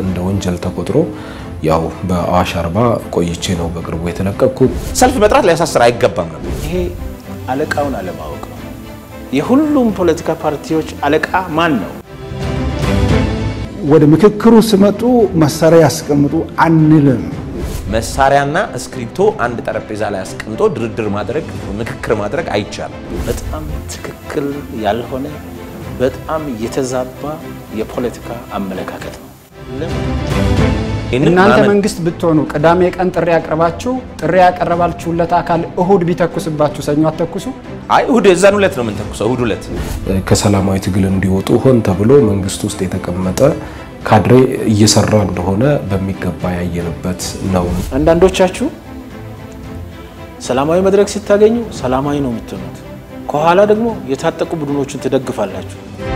እንደ ወንጀል ተቆጥሮ ያው በአዋሽ አርባ ቆይቼ ነው በቅርቡ የተለቀቅኩት። ሰልፍ መጥራት ሊያሳስር አይገባም ነበር። ይሄ አለቃውን አለማወቅ ነው። የሁሉም ፖለቲካ ፓርቲዎች አለቃ ማን ነው? ወደ ምክክሩ ሲመጡ መሳሪያ ያስቀምጡ አንልም። መሳሪያና እስክሪብቶ አንድ ጠረጴዛ ላይ አስቀምጦ ድርድር ማድረግ ምክክር ማድረግ አይቻልም። በጣም ትክክል ያልሆነ በጣም የተዛባ የፖለቲካ አመለካከት ነው። ይህንን እናንተ ማመን- መንግስት ብትሆኑ ቅዳሜ ቀን ጥሪ ያቀርባችሁ ጥሪ ያቀረባችሁለት አካል እሁድ ቢተኩስባችሁ ሰኞ አትተኩሱ? አይ እሁድ የዛን ሁለት ነው የምንተኩሰው። እሁድ ሁለት ከሰላማዊ ትግል እንዲወጡ ሆን ተብሎ መንግስት ውስጥ የተቀመጠ ካድሬ እየሰራ እንደሆነ በሚገባ ያየንበት ነው። አንዳንዶቻችሁ ሰላማዊ መድረክ ስታገኙ ሰላማዊ ነው የምትሆኑት፣ ከኋላ ደግሞ የታጠቁ ቡድኖችን ትደግፋላችሁ።